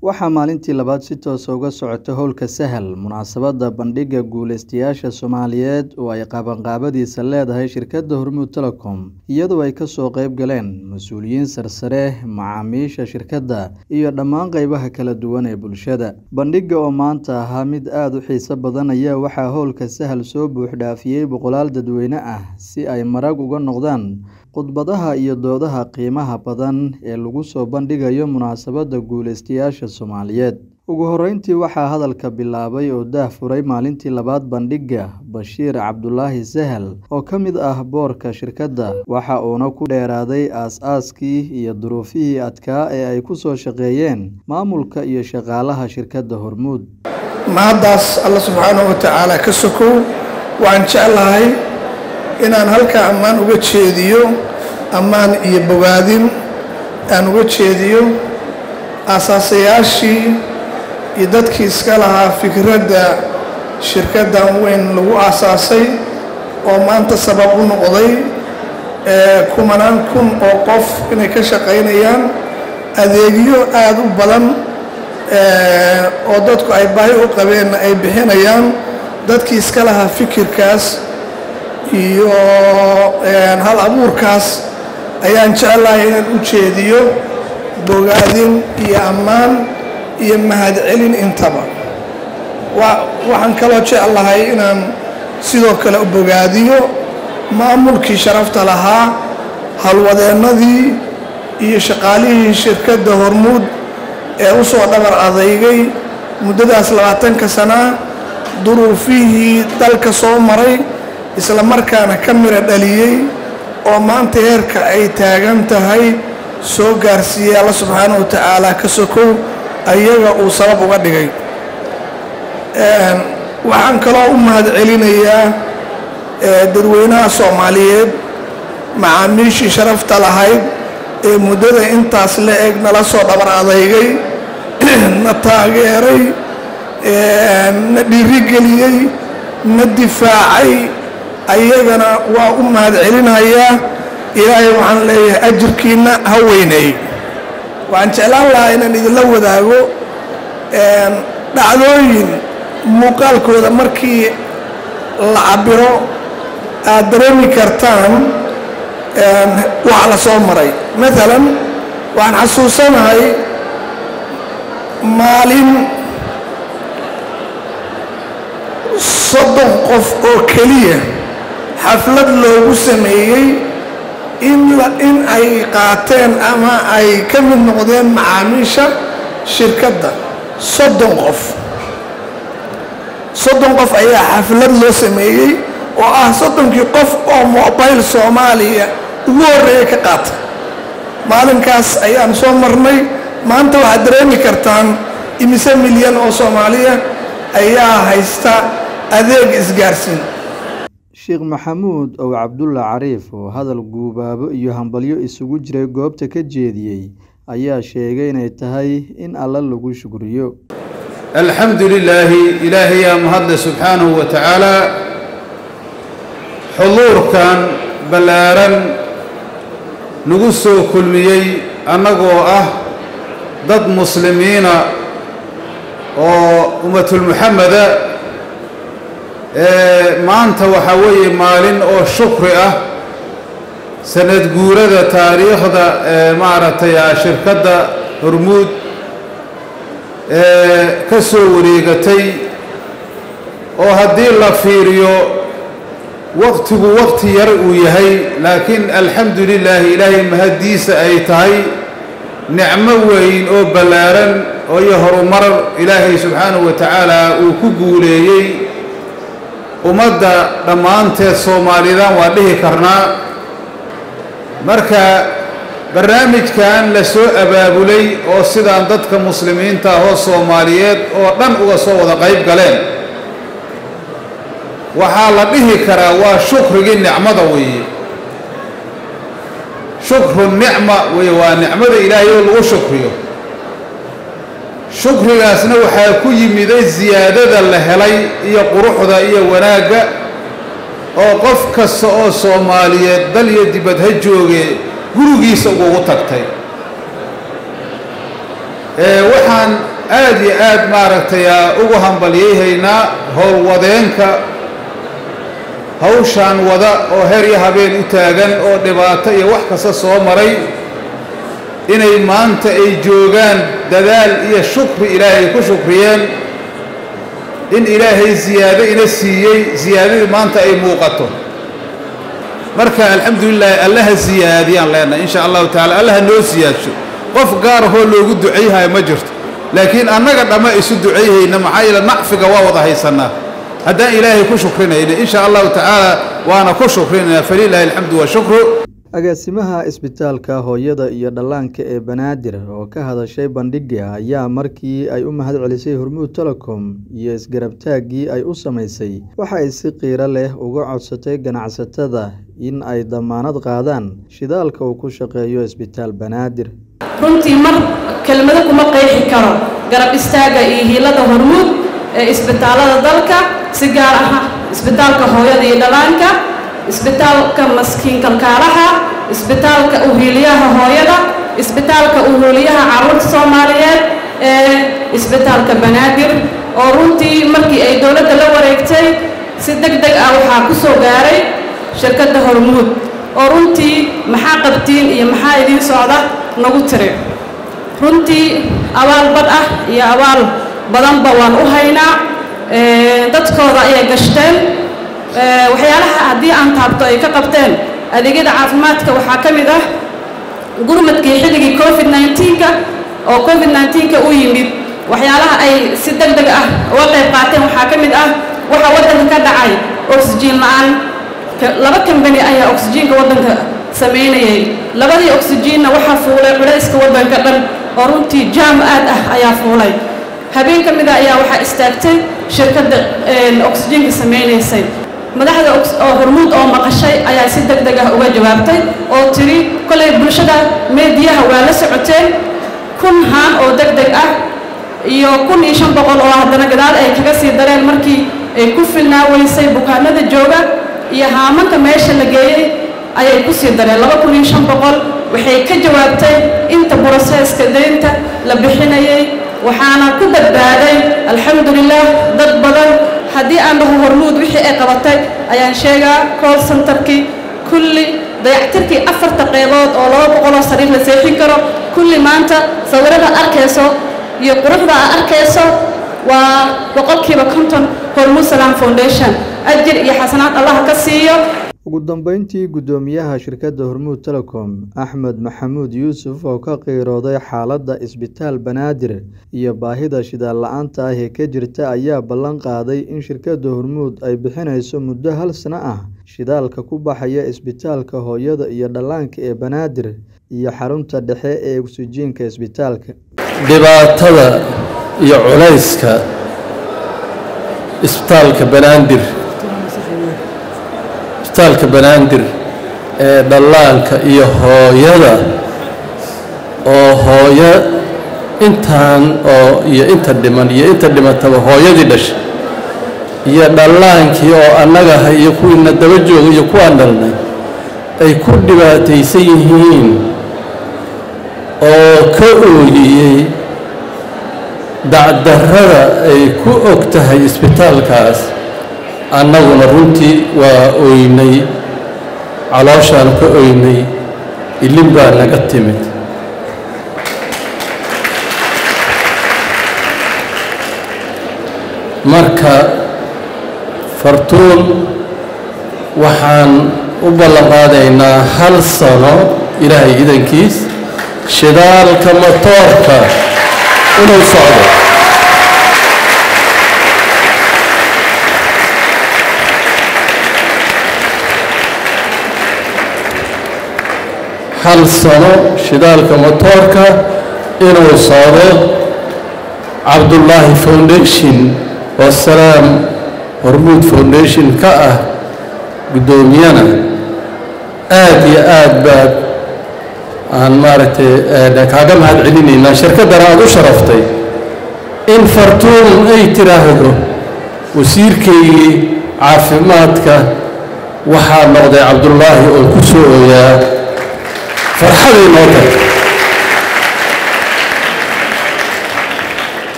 Waxaa maalintii labaad si toos ah uga socota howlka Sahal, munaasabadda bandhigga guuleystayaasha Soomaaliyeed oo ay qabanqaabadiisa leedahay shirkadda Hormuud Telecom, iyadoo ay ka soo qayb galeen mas'uuliyiin sarsare, macaamiisha shirkadda, iyo dhammaan qaybaha kala duwan ee bulshada. Bandhigga oo maanta ahaa mid aad u xiiso badan ayaa waxaa howlka Sahal soo buux dhaafiyay boqolaal dadweyne ah si ay marag uga noqdaan khudbadaha iyo doodaha qiimaha badan ee lagu soo bandhigayo munaasabadda guuleystayaasha Soomaaliyeed. Ugu horreyntii waxaa hadalka bilaabay oo daahfuray maalintii labaad bandhigga Bashiir Cabdulaahi Sahal oo ka mid ah boorka shirkadda, waxa uuna ku dheeraaday aas-aaskii iyo duruufihii adkaa ee ay ku soo shaqeeyeen maamulka iyo shaqaalaha shirkadda Hormuud. mahaddaas alla subxaanahu wa tacaala ka sokow waxaan jeclahay inaan halkaa ammaan uga jeediyo ammaan iyo bogaadin aan uga jeediyo aasaasayaashii iyo dadkii iska lahaa fikradda shirkaddan weyn lagu aasaasay oo maanta sabab u noqday kumanaan kun oo qof inay ka shaqaynayaan adeegyo aad u badan oo dadku ay baahi u qabeenna ay bixinayaan dadkii iska lahaa fikirkaas iyo hal abuurkaas ayaan jeclahay inaan u jeediyo bogaadin iyo ammaan iyo mahadcelin intaba waxaan kaloo jeclahay inaan sidoo kale u bogaadiyo maamulkii sharafta lahaa halwadeennadii iyo shaqaalihii shirkadda hormuud ee u soo dhabar adeygay muddadaas labaatanka sanaa duruufihii dalka soo maray isla markaana ka mira dhaliyey oo maanta heerka ay taagan tahay soo gaarsiiyey alla subxaana wa tacaala ka sokow ayaga uu sabab uga dhigay waxaan kaloo u mahad celinayaa dadweynaha soomaaliyeed macaamiishii sharafta lahayd ee muddada intaas la eg nala soo dhabar adeygay na taageeray na dhiirigeliyey na difaacay ayagana waa u mahad celinayaa ilaahay waxaan leeyahay ajirkiinna ha weyneey waxaan jeclaan lahaa inaan idinla wadaago dhacdooyin muuqaalkooda markii la cabiro aad dareemi kartaan waxa la soo maray maalan waxaan xasuusanahay maalin soddon qof oo keliya xaflad loogu sameeyey in ay qaateen ama ay ka mid noqdeen macaamiisha shirkadda soddon qof soddon qof ayaa xaflad loo sameeyey oo ah soddonkii qof oo mobile soomaaliya ugu horreeya ka qaata maalinkaas ayaan soo marnay maanta waxaad dareemi kartaan imise milyan oo soomaaliya ayaa haysta adeeg isgaarsiin sheekh maxamuud ow cabdulla cariif oo hadal guubaabo iyo hambalyo isugu jiray goobta ka jeediyey ayaa sheegay inay tahay in alla lagu shukriyo alxamdu lilaahi ilaahayaa mahadle subxaanahu wa tacaalaa xuduurkan ballaaran nagu soo kulmiyey annagoo ah dad muslimiina oo ummatulmuxameda maanta waxaa weeye maalin oo shukri ah sanad guurada taariikhda maaragtay shirkadda hormuud ka soo wareegatay oo haddii la fiiriyo waqtigu waqti yar uu yahay laakiin alxamdu lilaahi ilaahay mahaddiisa ay tahay nicmo weyn oo ballaaran oo iyo horumar ilaahay subxaanahu wa tacaala uu ku guuleeyey ummadda dhammaanteed soomaalidan waa dhihi karnaa marka barnaamijkan la soo abaabulay oo sidaan dadka muslimiinta ahoo soomaaliyeed oo dhan uga soo wada qayb galeen waxaa la dhihi karaa waa shukrigii nicmada weeye shukru nicma weye waa nicmada ilaahay oo lagu shukriyo shukrigaasna waxaa ku yimiday siyaadada la helay iyo quruxda iyo wanaagga oo qof kasta oo soomaaliyeed dal iyo dibad ha jooge gurigiisa ugugu tagtay waxaan aad iyo aad maaragtay ugu hambalyayhaynaa howlwadeenka hawshaan wada oo her iyo habeen u taagan oo dhibaato iyo wax kasta soo maray inay maanta ay joogaan dadaal iyo shukri ilaahay ku shukriyeen in ilaahay siyaado ina siiyey siyaadadii maanta ay muuqato marka alxamdulilaahi allaha siyaadiyaan leenahay insha allahu tacala allaha noo siyaadsho qof gaar ahoo loogu ducayhayo ma jirto laakiin annaga dhamma isu ducayhayna maxaa yeele nacfiga waa wada haysannaa haddaan ilaahay ku shukrinayna insha allahu tacaala waana ku shukrinayna falilaahi alxamdu washukru agaasimaha isbitaalka hooyada iyo dhallaanka ee banaadir oo ka hadashay bandhigga ayaa markii ay u mahad celisay hormuud telecom iyo isgarabtaaggii ay u samaysay waxa ay si qiiro leh uga codsatay ganacsatada in ay damaanad qaadaan shidaalka uu ku shaqeeyo isbitaal banaadir runtii mar kelmado kuma qeexi karo garab istaagga iyo hiilada hormuud ee isbitaallada dalka si gaar ah isbitaalka hooyada iyo dhallaanka isbitaalka maskiin kalkaalaha isbitaalka uhiiliyaha hooyada isbitaalka uhiiliyaha carruurta soomaaliyeed ee isbitaalka banaadir oo runtii markii ay dowladda la wareegtay si deg deg ah waxaa ku soo gaaray shirkadda hormuud oo runtii maxaa qabtiin iyo maxaa idiin socda nagu tiri runtii abaal badh ah iyo abaal badanba waan u haynaa dadkooda ayay gashteen waxyaalaha haddii aan taabto ay ka qabteen adeegyada caafimaadka waxaa ka mid ah gurmadkii xilligii covid nneteen-ka oo covid nneteen-ka u yimid waxyaalaha ay si deg deg ah uga qayb qaateen waxaa ka mid ah waxaa waddanka ka dhacay oxygen la-aan laba kambani ayaa oxygenka waddanka samaynayay labadii oxygenna waxaa fuulay culayska waddanka dhan oo runtii jaam aad ah ayaa fuulay habeen ka mida ayaa waxaa istaagtay shirkadda oxygenka samaynaysay madaxda oo hormuud oo maqashay ayaa si deg deg ah uga jawaabtay oo tiri kolay bulshada meediyaha waa la socoteen kun haan oo deg deg ah iyo kun iyo shan boqol oo haddana gadaal ay kaga sii dareen markii ay ku filnaa weysay bukaanada jooga iyo haamanka meesha la geeyey ayay ku sii dareen laba kun iyo shan boqol waxay ka jawaabtay inta broseeska deynta la bixinayay waxaana ku badbaaday alxamdulilah dad badan haddii aan dhaho hormuud wixii ay qabatay ayaan sheegaa call centerkii kulli dayactirkii afarta qeybood oo laba boqoloo sariir la seexin karo kulli maanta sawirada arkayso iyo quruxda aa arkayso waa boqolkiiba konton hormuud salaam foundation ajir iyo xasanaad allaha ka siiyo ugu dambeyntii guddoomiyaha shirkadda hormuud telecom axmed maxamuud yuusuf oo ka qiirooday xaaladda isbitaal banaadir iyo baahida shidaal la-aanta ah ee ka jirta ayaa ballan qaaday in shirkadda hormuud ay bixinayso muddo hal sano ah shidaalka ku baxaya isbitaalka hooyada iyo dhallaanka ee banaadir iyo xarunta dhexe ee oksijiinka isbitaalka dhibaatada iyo culayska isbitaalka banaadir isbitaalka banaadir ee dhallaanka iyo hooyada oo hooyo intaan oo iyo inta dhiman iyo inta dhimataba hooyadii dhashay iyo dhallaankii oo annagaha iyo kuwiina daba jooga iyo kuwaan dhalnay ay ku dhibaataysan yihiin oo ka ooyiyey dacdarrada ay ku og tahay isbitaalkaas annaguna runtii waa ooynay calooshaan ka ooynay ilin baa naga timid marka fartuun waxaan u ballan qaadaynaa hal sano ilaahay idankiis shidaalka motoorka inuu socdo hal sano shidaalka motoorka inuu socdo cabdullaahi foundation oo salaam hormuud foundation ka ah guddoomiyana aad iyo aad baad aan maaragtay kaaga mahad celinaynaa shirkaddana aada u sharaftay in fartuun ay tiraahdo wasiirkaygii caafimaadka waxaa noqday cabdullaahi oo ku soo ooyaa farxaday noo tagtay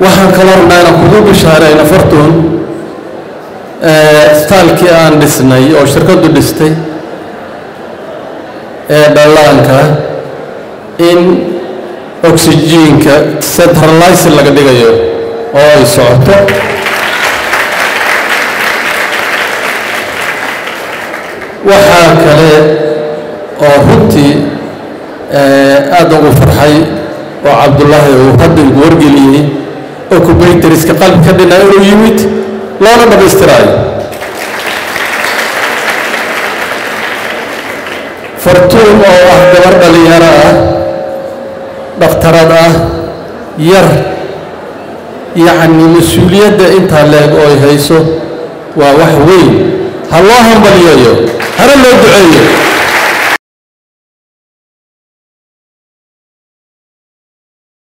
waxaan kaloo rabnaa inaan kugu bishaarayno fartuun staalkii aan dhisnay oo shirkaddu dhistay ee dhallaanka in oxygiinka centralizer laga dhigayo oo ay socoto waxaa kale oo runtii aada ugu farxay oo cabdullaahi uu hadda igu wargeliyey oo kubaytariska qalbi ka dhina inuu yimid loona dhammaystiraayo fartuun oo ah gabar dhalinyaro ah dhakhtarad ah yar yacni mas-uuliyadda intaa leeg oo ay hayso waa wax weyn ha loo hambaliyayo hana loo duceeyo